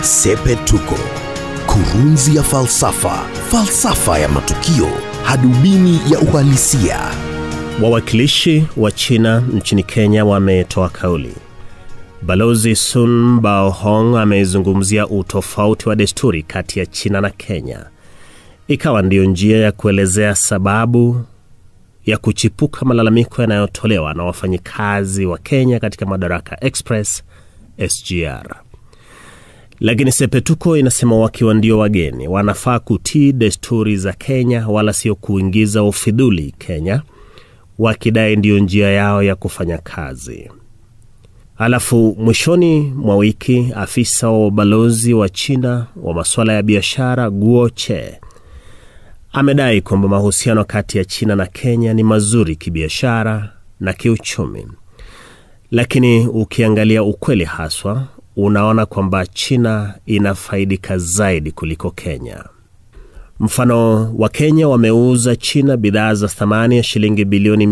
Sepetuko, kurunzi ya falsafa, falsafa ya matukio, hadubini ya uhalisia. Wawakilishi wa China nchini Kenya wametoa kauli. Balozi Sun Baohong amezungumzia utofauti wa desturi kati ya China na Kenya, ikawa ndiyo njia ya kuelezea sababu ya kuchipuka malalamiko yanayotolewa na wafanyikazi wa Kenya katika Madaraka Express SGR. Lakini Sepetuko inasema wakiwa ndio wageni wanafaa kutii desturi za Kenya, wala sio kuingiza ufidhuli Kenya, wakidai ndiyo njia yao ya kufanya kazi. Alafu mwishoni mwa wiki afisa wa ubalozi wa China wa masuala ya biashara Guo Che amedai kwamba mahusiano kati ya China na Kenya ni mazuri kibiashara na kiuchumi, lakini ukiangalia ukweli haswa, unaona kwamba China inafaidika zaidi kuliko Kenya. Mfano, wa Kenya wameuza China bidhaa za thamani ya shilingi bilioni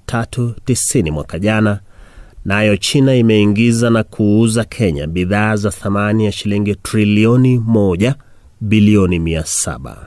390 mwaka jana, nayo na China imeingiza na kuuza Kenya bidhaa za thamani ya shilingi trilioni moja bilioni 700.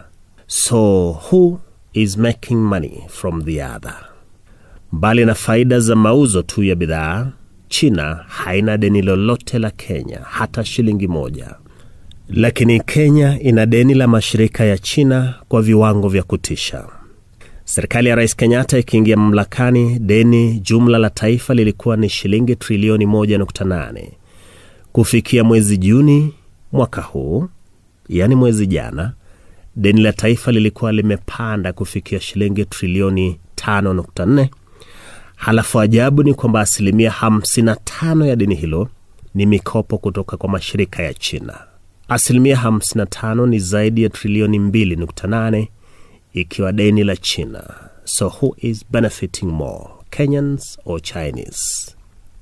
So who is making money from the other? Mbali na faida za mauzo tu ya bidhaa, China haina deni lolote la Kenya, hata shilingi moja. Lakini Kenya ina deni la mashirika ya China kwa viwango vya kutisha. Serikali ya Rais Kenyatta ikiingia mamlakani, deni jumla la taifa lilikuwa ni shilingi trilioni 1.8. Kufikia mwezi Juni mwaka huu, yaani mwezi jana, deni la taifa lilikuwa limepanda kufikia shilingi trilioni 5.4. Halafu ajabu ni kwamba asilimia 55 ya deni hilo ni mikopo kutoka kwa mashirika ya China. Asilimia 55 ni zaidi ya trilioni 2.8 ikiwa deni la China. So who is benefiting more, Kenyans or Chinese?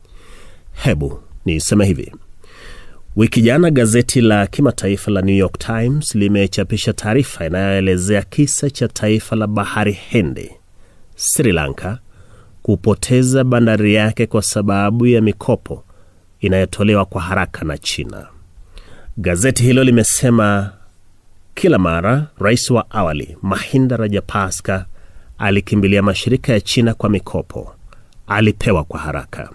Hebu niseme hivi. Wiki jana gazeti la kimataifa la New York Times limechapisha taarifa inayoelezea kisa cha taifa la bahari Hindi, Sri Lanka, kupoteza bandari yake kwa sababu ya mikopo inayotolewa kwa haraka na China. Gazeti hilo limesema kila mara rais wa awali Mahinda Rajapaksa alikimbilia mashirika ya China kwa mikopo, alipewa kwa haraka.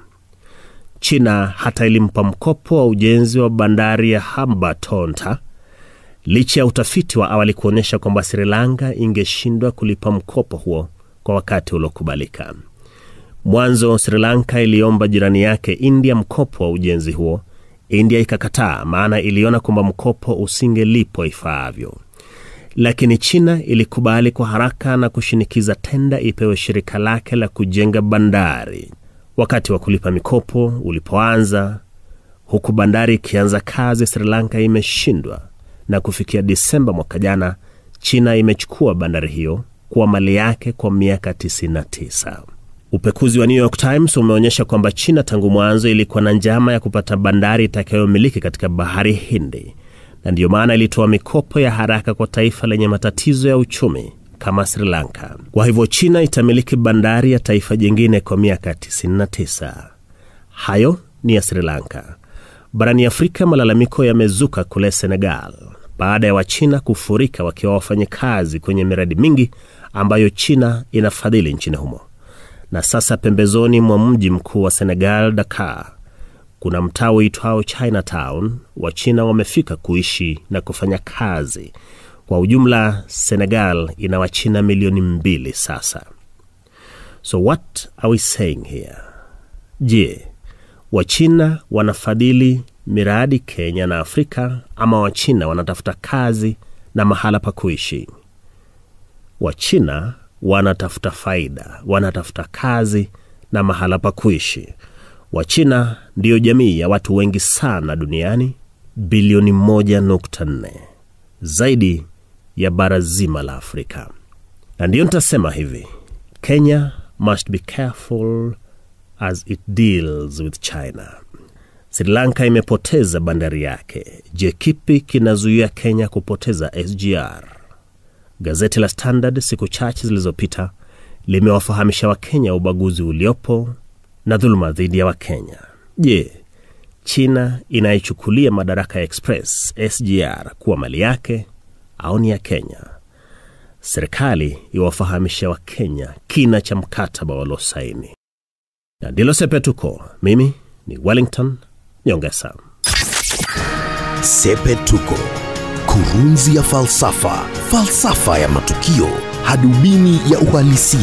China hata ilimpa mkopo wa ujenzi wa bandari ya Hambantota licha ya utafiti wa awali kuonyesha kwamba Sri Lanka ingeshindwa kulipa mkopo huo kwa wakati uliokubalika. Mwanzo Sri Lanka iliomba jirani yake India mkopo wa ujenzi huo. India ikakataa, maana iliona kwamba mkopo usingelipwa ifaavyo, lakini China ilikubali kwa haraka na kushinikiza tenda ipewe shirika lake la kujenga bandari. Wakati wa kulipa mikopo ulipoanza, huku bandari ikianza kazi, Sri Lanka imeshindwa, na kufikia Disemba mwaka jana, China imechukua bandari hiyo kuwa mali yake kwa miaka 99. Upekuzi wa New York Times umeonyesha kwamba China tangu mwanzo ilikuwa na njama ya kupata bandari itakayomiliki katika bahari Hindi, na ndiyo maana ilitoa mikopo ya haraka kwa taifa lenye matatizo ya uchumi kama Sri Lanka. Kwa hivyo China itamiliki bandari ya taifa jingine kwa miaka 99. Hayo ni ya Sri Lanka. Barani Afrika, malalamiko yamezuka kule Senegal baada ya Wachina kufurika wakiwa wafanyakazi kwenye miradi mingi ambayo China inafadhili nchini humo. Na sasa pembezoni mwa mji mkuu wa Senegal, Dakar, kuna mtaa uitwao Chinatown. Wachina wamefika kuishi na kufanya kazi. Kwa ujumla, Senegal ina Wachina milioni mbili sasa. So what are we saying here? Je, Wachina wanafadhili miradi Kenya na Afrika ama Wachina wanatafuta kazi na mahala pa kuishi? Wachina wanatafuta faida, wanatafuta kazi na mahala pa kuishi. Wachina ndiyo jamii ya watu wengi sana duniani, bilioni 1.4, zaidi ya bara zima la Afrika. Na ndiyo nitasema hivi, Kenya must be careful as it deals with China. Sri Lanka imepoteza bandari yake. Je, kipi kinazuia Kenya kupoteza SGR? Gazeti la Standard siku chache zilizopita limewafahamisha Wakenya ubaguzi uliopo na dhuluma dhidi ya Wakenya. Je, China inayechukulia madaraka ya Express SGR kuwa mali yake au ni ya Kenya. Serikali iwafahamisha Wakenya kina cha mkataba waliosaini. Na ndilo Sepetuko. Mimi ni Wellington Nyongesa. Sepetuko, kurunzi ya falsafa, falsafa ya matukio, hadubini ya uhalisia.